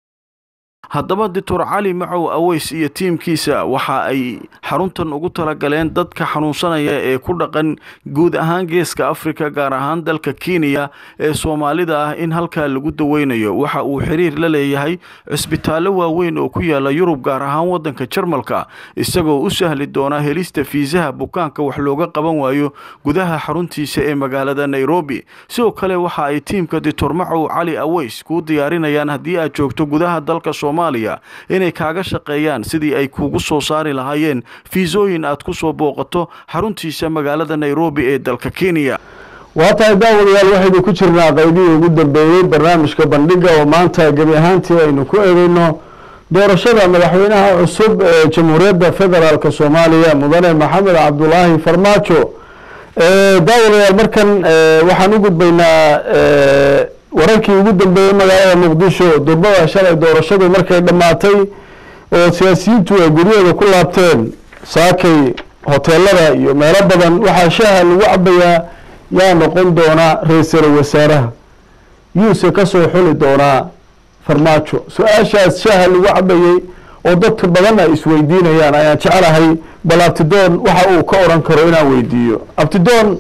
haddaba doctor cali macow aweys iyo tiimkiisa waxa ay xaruntan ugu talagaleen dadka xanuunsanaya ee ku dhaqan guud ahaan geeska afrika gaar ahaan dalka kenya ee soomaalida ah in halkaa lagu daweynayo waxa uu xiriir la leeyahay cisbitaallo waaweyn oo ku yaala yurub gaar ahaan waddanka jarmalka isagoo u sahli doona helista fiisaha bukaanka wax looga qaban waayo gudaha xaruntiisa ee magaalada nairobi sidoo kale waxa ay tiimka doctor macow cali aweys kuu diyaarinayaan haddii aad joogto gudaha dalka inay kaaga shaqeeyaan sidii ay kuugu soo saari lahaayeen fiisooyin aad ku soo booqato xaruntiisa magaalada nairobi ee dalka kenya waa tahay daawadayaal waxaynu ku jirnaa qaybihii ugu dambeeyey barnaamijka bandhiga oo maanta gebi ahaantii aynu ku eegeyno doorashada madaxweynaha cusub ee jamhuuriyadda federaalk soomaaliya mudane maxamed cabdulaahi farmaajo daawadayaal markan waxaan u gudbaynaa wararkii ugu dambeeyey magaalada muqdisho durbada shalay doorashadu markay dhammaatay oo siyaasiyiintu ay guryahooda ku laabteen saakay hoteelada iyo meelo badan waxaa shaaha lagu cabayaa yaa noqon doona ra-iisul wasaaraha yuuse kasoo xuli doonaa farmaajo su-aashaas shaaha lagu cabayey oo dadka badan ay isweydiinayaan ayaan jecelahay bal abtidoon waxa uu ka odhan karo inaan weydiiyo abtidoon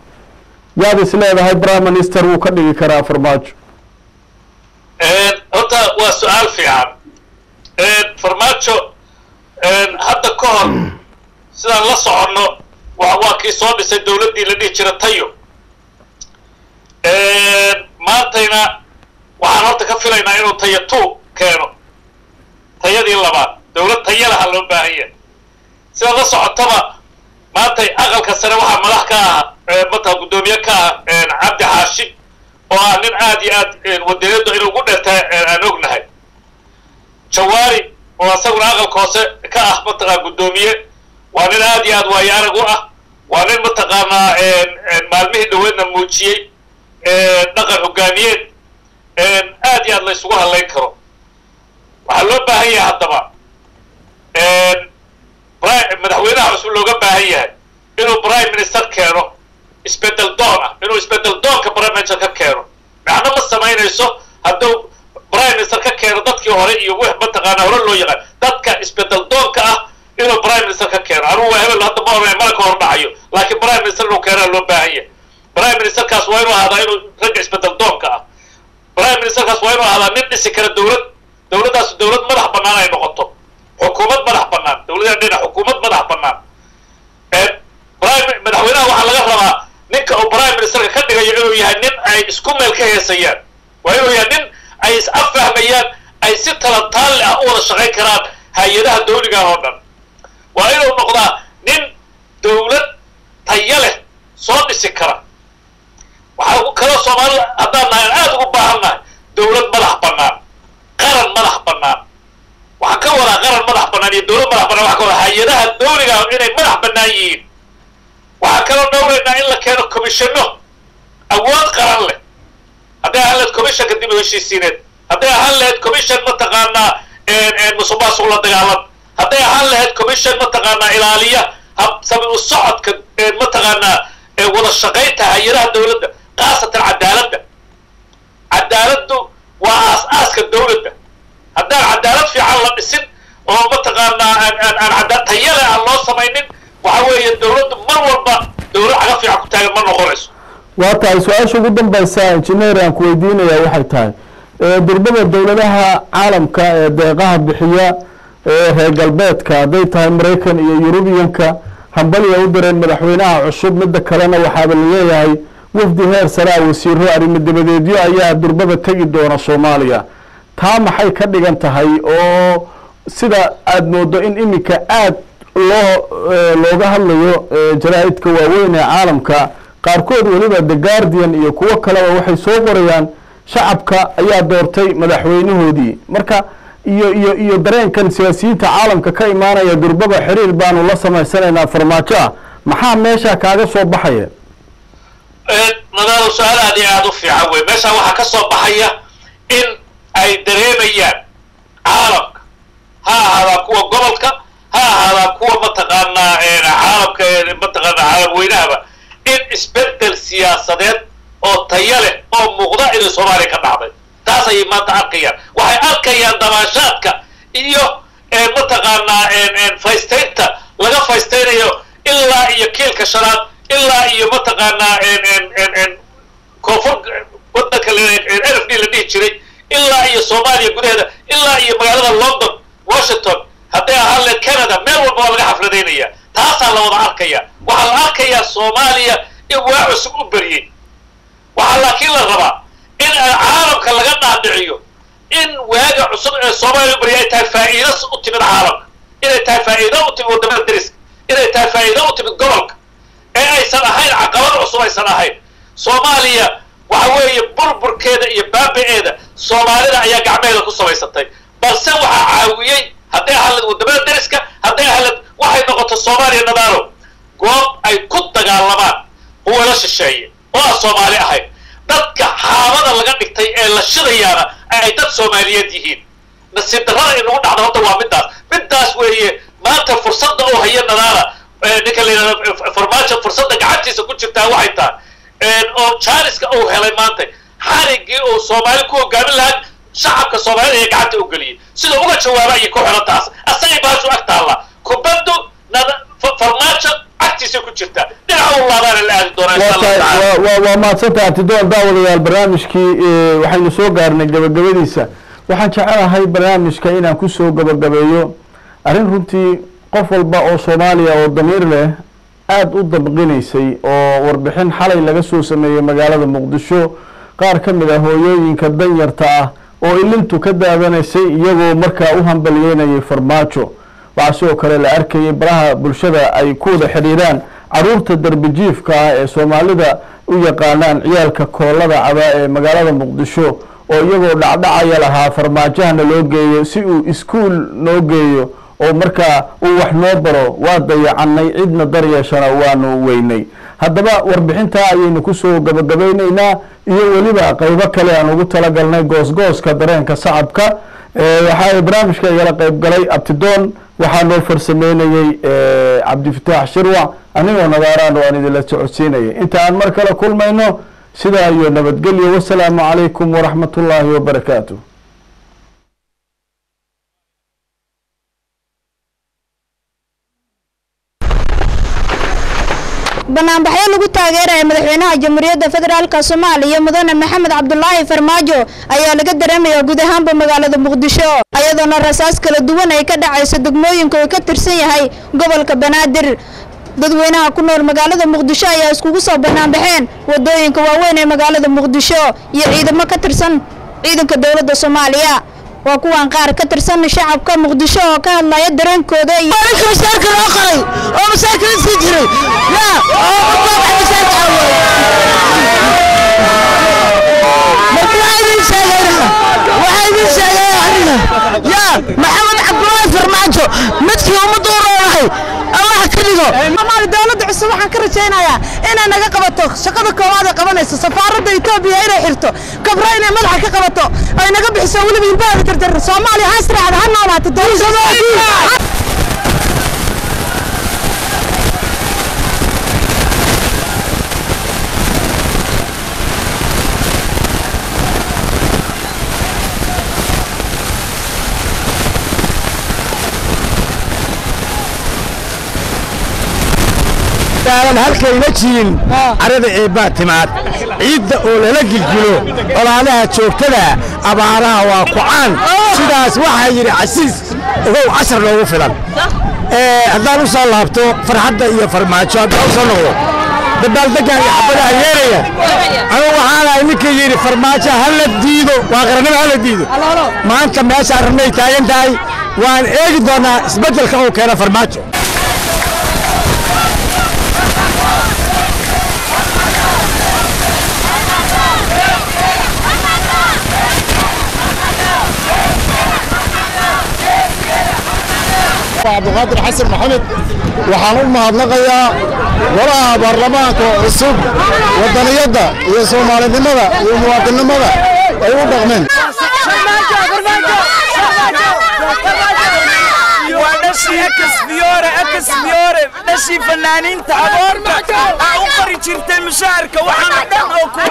yaad is leedahay prime minister wuu ka dhigi karaa farmaajo horta waa su-aal fiican farmaajo hadda ka hor sidaan la soconno waa kii soo dhisay dowladdii la dhihi jira tayo maantayna waxaan horta ka filaynaa inuu tayo two keeno tayadii labaad dowlad tayo laha loo baahan yahay sidaad la socotaba maantay aqalka sare waxaa madax ka ah mata guddoomiye ka ah cabdi xaashi oo ah nin aad iyo aad wadaniyadu inuu ugu dheertahay aan ognahay jawaari oo asaguna aqalka hoose ka ah mataqaa guddoomiye waa nin aad iyo aad waayo arag u ah waa nin mataqaanaa maalmihii dhaweedna muujiyey dhaqan hogaamiyeed aad iyo aad la isugu hadlayn karo waxaa loo baahan yahay haddaba madaxweynaha cusub looga baahan yahay inuu prime minister keeno isbedel doon ah inuu isbedel doonka prime minister ka keeno macno ma samaynayso hadduu prime minister ka keeno dadkii hore iyo wix mataqaanaa hore loo yaqaan dadka isbedel doonka ah inuu prime minister ka keeno anugu waa hebel hadda ma oranay mana ka hor dhacayo laakiin prime minister inuu keenaa loo baahan yahay prime ministerkaas waa inuu ahaadaa inuu ragga isbedel doonka ah prime ministerkaas waa inuu ahaadaa nin dhisi kara dowlad dowladdaas dowlad madax bannaan ay noqoto xukuumad madax bannaan dowladda dhinac xukuumad madax bannaan madaxweynaha waxaa laga rabaa ninka uu prime ministerka ka dhigayo inuu yahay nin ay isku meel ka heesayaan waa inuu yahay nin ay is affahmayaan ay si talataalle ah u wada shaqayn karaan hay-adaha dawligan oo dhan waa inuu noqdaa nin dowlad tayo leh soo dhisi kara waxaa kaloo soomaalida haddaan nahay aan aada ugu baahan nahay dowlad madax bannaan qaran madax bannaan waxaan ka wadaa qaran madax bannaan iyo dowlad madax bannaan waxaa ka wadaa hay-adaha dawliga inay madax bannaan yihiin waxaa kaloo dhowraynaa in la keeno commissiono awood qaran leh hadday ahaan lahayd commissionka dib u heshiisiineed hadday ahaan lahayd commission mataqaanaa musuqmaasuq la dagaalan hadday ahaan lahayd commission mataqaanaa ilaaliya habsami u socodka mataqaanaa ee wada shaqaynta hay-adaha dowladda khaasatan cadaaladda cadaaladdu waa aas-aaska dowladda haddaan cadaalad fiican la dhisin oo mataqaanaa aan aan aan cadaalad tayale aan loo samaynin waxa weeye dowladdu mar walba dowlad caga fiican ku taagan ma noqonayso waa tahay su-aasha ugu dambaysa injineer aan ku weydiinaya waxay tahay ee durbada dowladaha caalamka ee deeqaha bixiya ee reer galbeedka hadday tahay maraykan iyo yurubiyanka hambaliya u direen madaxweynaha cusub midda kalena waxaaba laleeyahay wafdi heer saraa wasiiro arrimo dabadeedyo ayaa durbada tegi doona soomaaliya taa maxay ka dhigan tahay oo sida aada moodo in iminka aad loo looga hadlayo jaraa'idka waaweyn ee caalamka qaarkood weliba the guardian iyo kuwo kaleba waxay soo qorayaan shacabka ayaa doortay madaxweynahoodii marka iyo iyo iyo dareenkan siyaasiyiinta caalamka ka imaanaya durbaba xiriir baanu la samaysanaynaa farmaajo ah maxaa meesha kaaga soo baxaya nadaado su-aal aad iyo aada u fiican wey meeshaan waxaa ka soo baxaya in ay dareemayaan caalamka ha ahaadaan kuwa gobolka ha ahaadaan kuwa mataqaanaa caalamka mataqaanaa caalam weynahaba in isbedel siyaasadeed oo taya leh oo muuqda inay soomaaliya ka dhacday taas ayay maanta arkayaan waxay arkayaan damaashaadka iyo mataqaanaa faystaynta laga faystaynayo ilaa iyo kiilka shanaad ilaa iyo mataqaanaa koonfur wadanka n f d la dhihi jiray ilaa iyo soomaaliya gudaheeda ilaa iyo magaalada london washington hadday ahaan leed canada meel walba waa laga xafladaynaya taasaa la wada arkaya waxaa la arkayaa soomaaliya in waa cusub u beriyey waxaa laakiin la rabaa in caalamka laga dhaadhiciyo in waaga cusub ee soomaaliya u beriyay ay tahay faa'iido u timid caalamka inay tahay faa'iido u timid wadamada dariska inay tahay faa'iido u timid gobolka ee aysan ahayn caqabad cusub aysan ahayn soomaaliya waxa weeye burburkeeda iyo baabi'eeda soomaalida ayaa gacmeheeda ku samaysatay balse waxaa caawiyey hadday ahaled wadamada dariska hadday ahaled waxay noqoto soomaaliya nadaalo goob ay ku dagaalamaan quwalo shisheeye oo aan soomaali ahayn dadka xaabada laga dhigtay ee la shidayaana ay dad soomaaliyeed yihiin nasiib darrada inagu dhacda horta waa middaas middaas weeye maanta fursadda oo haya nadaala ninka la yidhahdo farmaajo fursadda gacantiisa ku jirtaa waxay tahay oo jaaniska uu helay maanta xarigii uu soomaali ku hogaamin lahaa shacabka soomaalida ee gacanta u geliyey sida uga jawaaba ayay ku xiran taas asagay baashu ag taalla kubaddu farmaajo agtiisa ku jirta dhinaca u laabaana la aadi doonaa insha allahu tacaala waa waa mahadsantaha abtidoon daawadayaal barnaamijkii waxaynu soo gaarnay gabagabadiisa waxaan jecelahay barnaamijka inaan kusoo gabagabeeyo arrin runtii qof walba oo soomaaliya oo damiir leh aada u dabqinaysay oo warbixin xalay laga soo sameeyey magaalada muqdisho qaar ka mid ah hooyooyinka danyarta ah oo ilintu ka daadanaysay iyagoo markaa u hambaliyeynayay farmaajo waxaa sidoo kale la arkayay baraha bulshada ay ku wada xidhiiraan caruurta darbijiifka ah ee soomaalida u yaqaanaan ciyaalka koolada cabaa ee magaalada muqdisho oo iyagoo dhacdhacaya lahaa farmaajahana loo geeyo si uu iskuol noo geeyo oo markaa uu wax noo baro waa dayacanay cidna daryeeshana waanu weynay haddaba warbixintaa ayaynu kusoo gabagabaynaynaa iyo weliba qeybo kale aan ugu talagalnay goosgooska dareenka shacabka waxaa barnaamijka igala qeyb galay abtidoon waxaa noo farsameynayey cabdifataax shirwac anigoo nadaaraan oo aan idinla socodsiinayay inta aan mar kale kulmayno sidaa iyo nabadgelyo wasalaamu calaykum waraxmat ullaahi wabarakaatu banaanbaxyo lagu taageeraya madaxweynaha jamhuuriyadda federaalk soomaaliya mudane maxamed cabdulaahi farmaajo ayaa laga dareemaya guud ahaanba magaalada muqdisho ayadoona rasaas kala duwan ay ka dhacayso degmooyinka uu ka tirsan yahay gobolka banaadir dadweynaha ku nool magaalada muqdisho ayaa iskugu soo banaanbaxeen wadooyinka waaweyn ee magaalada muqdisho iyo ciidamo ka tirsan ciidanka dowladda soomaaliya waa kuwan qaar ka tirsan shacabka muqdisho oo ka hadlaya dareenkooda iyo mashaarka loo qoray oo mashaarkala sii jiray yaa oo ubaabax mashaarka awooy marka waxaa idin sheegayna waxaa idin sheegaya aniga yaa maxamed cabdulaahi farmaajo midkii ummadda u roonahay allah ka dhigo amaali dowladda cusub waxaan ka rajaynayaa inay naga qabato shaqada koowaad ay qabanayso safaaradda etoobiya inay xirto kabra inay madaxa ka qabato ay naga bixiso weliba ilbaheeda jarjar soomaaliya ha israacda ha noolaato dowladda daalan halkayna jirin carada eebbaa timaad ciidda oo lala gilgilo colaadaha joogtada abaaraha waa kucaan sidaas waxaa yidhi casiis ogow cashar loogu filan Ee, haddaan u soo laabto farxadda iyo farmaajo haddaan u soo noqdo dabaaldeggan iyo xabadaha yeeraya anigu waxaan ahay ninkii yidhi farmaajo ha la diido waa qarannimo ha la diido maanta meeshaan rabnay taagan tahay waan eegi doonaa isbeddelka uu keena farmaajo cabdiqaadir xasan maxamed waxaan u mahadnaqayaa golaha baarlamaanka cusub wadaniyadda iyo soomaalinimada iyo muwaadinnimada ay u dhaqmeen waa dhashii ekas fiyoore ekas fiyoore dhashii fanaaniinta aboorta aa u qori jirtay mushaharka waxaana dhan oo ku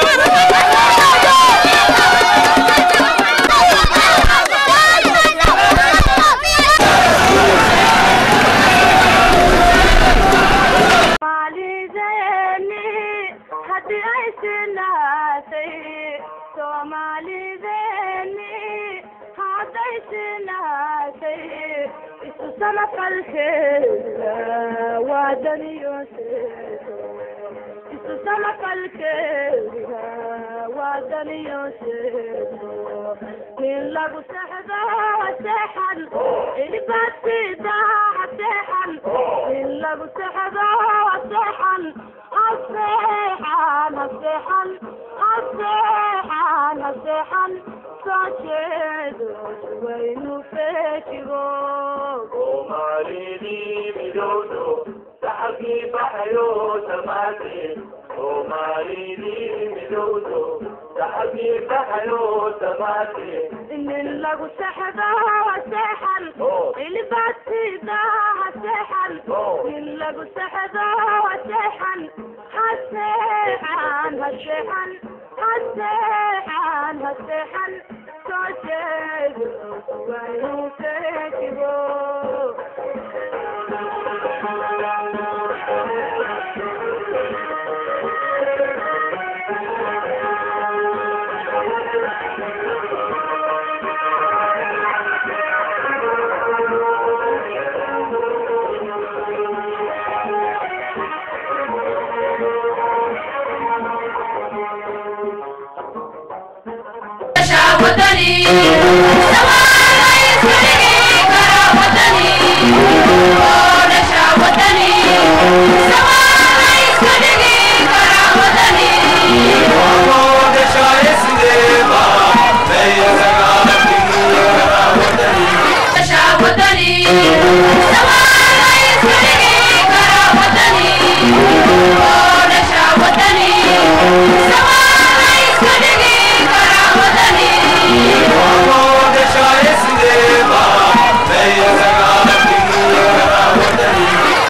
Soomaalideenni haddii ay sinaatay Soomaalideenni hadday sinaatay isu samafalkeeda waa daniyooseedo isu samafalkeeda waa daniyooseedo nin lagu sexdo ha seexan ilbaadsiida ha seexan nin lagu sexdo ha seexan ha seexan ha seexan ha seexan ha seexan soo jeedo waynu feejigo soomaalidii midowdo saxabkii baxayo samaate soomaalidii midowdo saxabkii baxayo samaate nin lagu sexdo ha seexan ilbaadsiida ha seexan nin lagu sexdo ha seexan ha seexan ha seexan ha seexan ha seexan soo jeedo waynu feejigo wadani